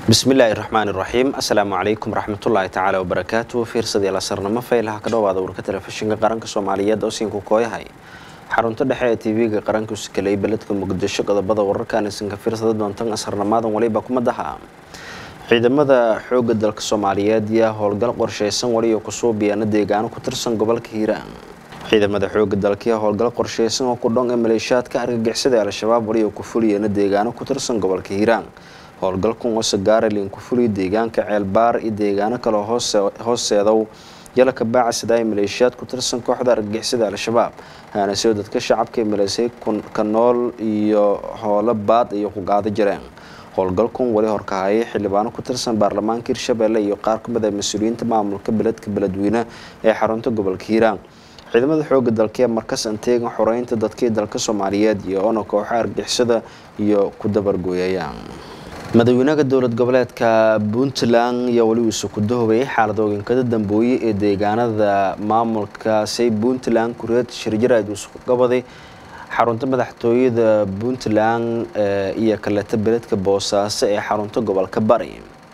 bismillaahi raxmaan iraxiim assalaamu calaykum raxmatullaahi tacaala wabarakaatu fiirsadii lasarnamo faylaha ka dhowaada warka telefishinka qaranka soomaaliyeed oo siinku kooyahay xarunta dhexe ee tv-ga qaranku sikaley beledka muqdisho qodobada wararkan isinka fiirsada doontan asarnamaadan waliba kumadaha ciidamada xooga dalka soomaaliyeed yaa howlgal qorsheysan waliyo kusuubiyaana deegaano ku tirsan gobolka hiiraan ciidamada xooga dalkiya howlgal qorsheysan oo ku dhon ee maleeshiyaadka argagixisada al-shabaab waliyo ku fuliyana deegaano ku tirsan gobolka hiiraan howlgalkan oo sagaaralin ku fuliya deegaanka ceelbaar iyo deegaano kale hooseedow yalaka baacasida ay maleeshiyaad ku tirsan kooxda argagixisada al-shabaab haanaseo dadka shacabka ee maleysay ka nool iyo hoolo baad iyo ku qaado jireen howlgalkan wali horkahayay xildhibaano ku tirsan baarlamaanka hirshabeelle iyo qaar ka mid ah mas-uuliyiinta maamulka beledka beledweyne ee xarunta gobolka hiiraan ciidamada xooga dalkee markas anteegan xoreynta dadkii dalka soomaaliyeed iyo ona kooxa argixisada iyo ku dabargooyayaan madaxweynaha dowlad goboleedka puntland ayaa weli uuse ku dahobayay xaaladooyinkada dambooye ee deegaanada maamulkaasi puntland kureed shirjaraad uusku gabaday xarunta madaxtooyada puntland iyo kaleeta beledka boosaaso ee xarunta gobolka bari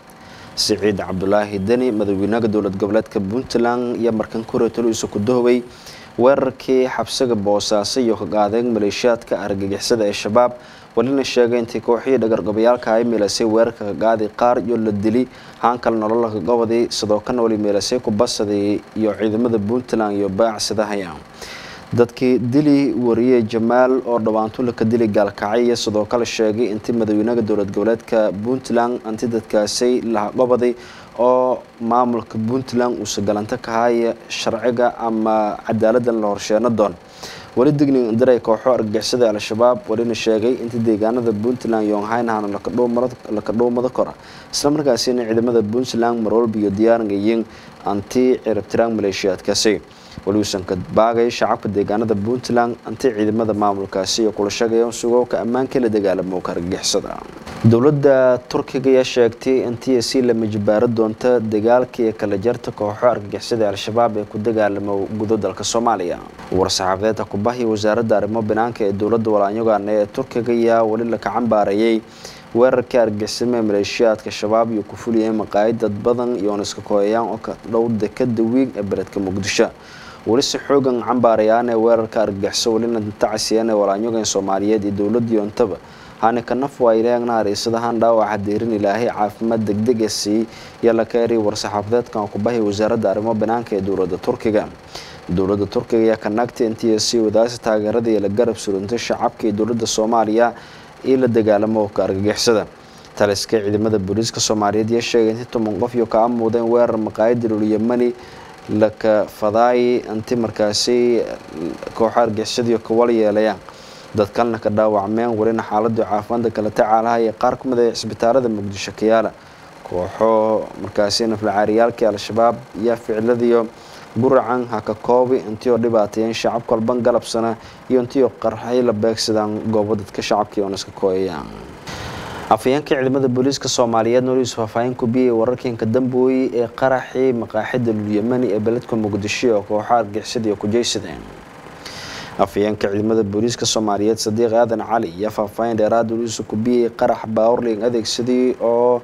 siciid cabdulaahi deni madaxweynaha dowlad goboleedka puntland iyo markan kureetol uuse ku dahobay weerarkii xabsiga boosaaso iyo ka qaadeen maleeshiyaadka argagixisada ee shabaab walina sheegay intii kooxihii dhagargabayaalka ay meelasay weerarka ka qaaday qaar iyo la dili haankal nolola ka gobaday sidoo kana wali meelasay ku basaday iyo ciidamada puntland iyo baacsadahaya dadkii dili wariyey jamaal oo dhawaantula ka dili gaalkacay iyo sidoo kale sheegay intii madaxweynaha dowlad goboleedka puntland anti dadkaasay laha gobaday oo maamulka puntland uusa galanto ka haya sharciga ama cadaaladdan la horsheeno doon weli digning indiray kooxo argagixisada al-shabaab walina sheegay intii deegaanada puntland yonghaynahan laka dhuumada kora islamarkaasina ciidamada puntland marwalba iyo diyaarangayiin anti ciribtiraan maleeshiyaadkaasi weli uusan ka baagay shacabka deegaanada puntland anti ciidamada maamulkaasi iyo kula sheegaya sugooka ammaanka la dagaalamo ka argagixisada dowladda turkiga ayaa sheegtay intii si lama jibaaro doonta dagaalka iyo kala jarta kooxo argagixisada al-shabaab ee ku dagaalamo gudo dalka soomaaliya war-saxaafadeedka kubahiya wasaaradda arrimo banaanka ee dowladda walaanyogana ee turkiga ayaa weli laka cambaareeyay weerarkii argagixisamo ee maleeshiyaadka shabaab iyo ku fuliyay maqaayid dad badan iyoona iska kooyayaan oo ka dhow dekada wiig ee beledka muqdisho weli si xoogan cambaarayaan ee weerarka argagixiso welina tacasiyeen ee walaanyogan soomaaliyeed iyo dowladda yoontaba hani kanaf waa ileegna hariisadahan dhaawaca deerin ilaahay caafimaad degdeg ee sii iyo la keeri war-saxaafadeedkan kubahiya wasaaradda arrimo banaanka ee dowladda turkiga dowladda turkiga ayaa ka naagtay intii sii wadaasi taageerada iyo la garab surintay shacabka iyo dowladda soomaaliya iyo la dagaalamo ka argagixisada taliska ciidamada booliiska soomaaliyeed iyo sheegay intii toban qof iyo ka amuudeen weerar maqaayada lulyamani laka fadaay inti markaasi kooxo argixisadiiyo kawal yeelayaan dad kalena ka dhaawacmeen welina xaaladii caafimaadda kala tacaalaha iyo qaar ka mid a cisbitaalada muqdisho kayaala kooxo markaasi naflacaariyaalkii al-shabaab iyo ficiladiyo guracan haka koobi intii oo dhibaateeyeen shacab kolban galabsana iyo intii oo qarxay la beegsadaan goobo dadka shacabkii oona iska kooyayaan afhayeenka ciidamada booliiska soomaaliyeed noliis faahfaahin ku biyay wararkiinka dambooye ee qaraxii maqaaxida lulyamani ee beledka muqdisho oo kooxo argixisadiiyo ku jeysadeen afhayeenka ciidamada booliiska soomaaliyeed sadiiq aadan cali iyo faahfaahin dheeraad noliisa ku biyay qarax baawrling adeegsadii oo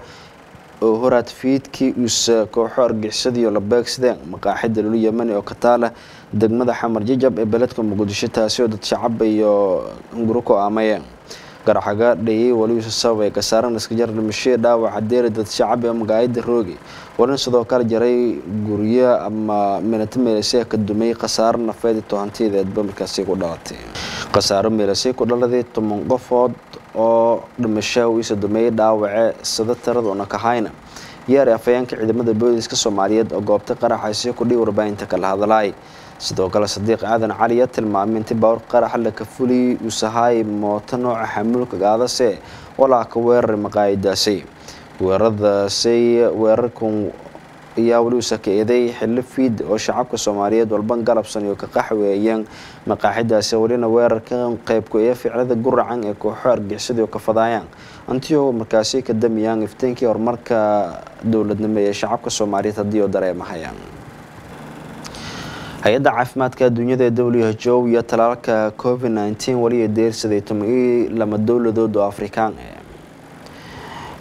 horaad fiidkii uuse kooxo argixisadiiyo la beegsadeen maqaaxida lulyamani oo ka taala degmada xamar jajab ee beledka muqdisho taasi oo dad shacaba iyo hunguro ku aamayeen garaxaga dhayay waliuuse sababay kasaaran iskajar dhimashee dhaawaca deeri dad shacab ee magaayada roogi walina sidoo kale jaray guryo ama minato meelasee ka dumay khasaaro nafeed tohantiyadeedba markaasi ku dhalatay khasaaro meelasey ku dhaladay toban qofood oo dhimashaha iisa dumeeyay dhaawace sida tiradoona kahayna yaari afhayeenka ciidamada booliiska soomaaliyeed oo goobta qaraxaysi kudhii warbaahinta kala hadlaay sidoo kale sadiiq aadan cali ayaa tilmaamay intii baawr qaraxa laka fuliyay uusahaay mooto nooca xamuulka gaadase walaa ka weeraray maqaayadaasi weeraradaasay weerarkan ayaa weli uusa ka eeday xillo fiid oo shacabka soomaaliyeed walban galabsan iyo ka qaxweeyeen maqaaxidaasi welina weerarka qeybku ee ficlada guracan ee kooxo argixisada oo ka fadaayaan antio markaasi ka damiyaan ifteenkii horumarka dowladnimo ee shacabka soomaaliyeed haddii oo dareemahayaan hay-adda caafimaadka adduunyada ee w h o iyo talaalka covid nteen weli deersaday toban iyo lama dowladood oo afrikaan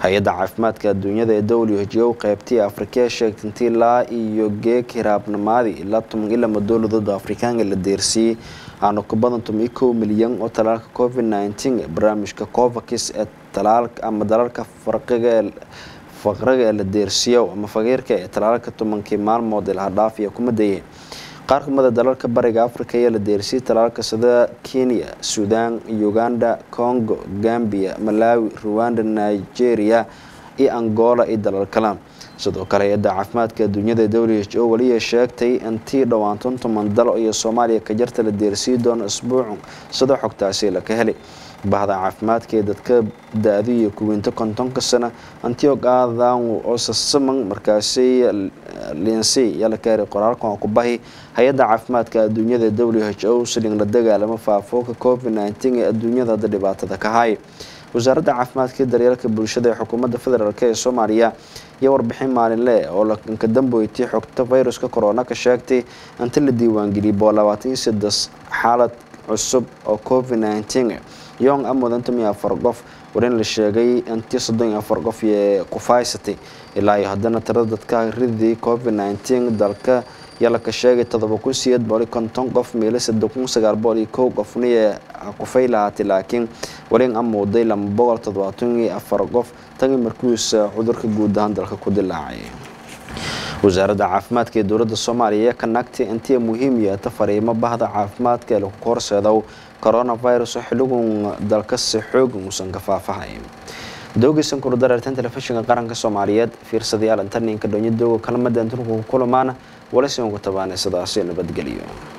hay-adda caafimaadka adduunyada ee w h o qeybtii afrikee sheegtay intii ilaa iyo geeg hiraabnamaadi ilaa toban iyo lama dowladooda afrikaanka la deersiiyey aanu ka badan toban iyo kow milyan oo talaalka covid nneteen ee barnaamijka covax ee talaalka ama dalalka farqiga ee faqriga ee la deersiiyo ama faqiirka ee talaalka tobankii maalmood ee lahadhaaf iyo kuma dayay qaar kamida dalalka bariga africa ayaa la deersiyay talaalka sida kenya sudan uganda congo gambia malawi rwanda nigeria iyo angola iyo dalal kale sidoo kale hay-adda caafimaadka adduunyada ee w h o weliya sheegtay intii dhowaantan toban dal iyo soomaaliya ka jarta la deersiyi doono isbuucu sida xogtaasi laka helay bahda caafimaadka ee dadka da-du iyo kuweynta kontonka sana antiog aadan oo sasaman markaasi linsey ayaa la kaaray qoraalkan oo ku bahi hay-adda caafimaadka adduunyada ee w h o siling la dagaalamo faafooka covid nneteen ee adduunyada hadda dhibaatada ka hay wasaaradda caafimaadka iyo daryeelka bulshada ee xukuumadda federaalk ee soomaaliya iyo warbixin maalinle oo ka dambeeytay xogta viruska corona ka sheegtay inta la diiwaangeliyay boqol labaatan iyo saddex xaalad cusub oo covid nneteen yong amudan tomiyo afar qof warin la sheegay intii soddon iyo afar qof ee kufaysatay ilaa iyo haddana tirada dadka ridii covid nneteen dalka yaa laka sheegay todoba kun sideed boqol iyo konton qof meelo saddex kun sagaal boqol iyo kow qofni ee kufay lahaatay laakiin walin amuuday lama boqol toddobaatan iyo afar qof tagi markiisa cudurka guud ahaan dalka ku dilaacay wasaaradda caafimaadka ee dowladda soomaaliya ka nagtay intii muhiim yeeta fariimo bahda caafimaadka ee lagu horseedow coronavirus oo xiligun dalka si xoogan uusan ka faafahay doogaysan kula dareertan telefishinka qaranka soomaaliyeed fiirsadayaal intarninka dhonyadooga kalamada intunku kulamaana walasian ku tabaanay sidaasi nabadgeliyo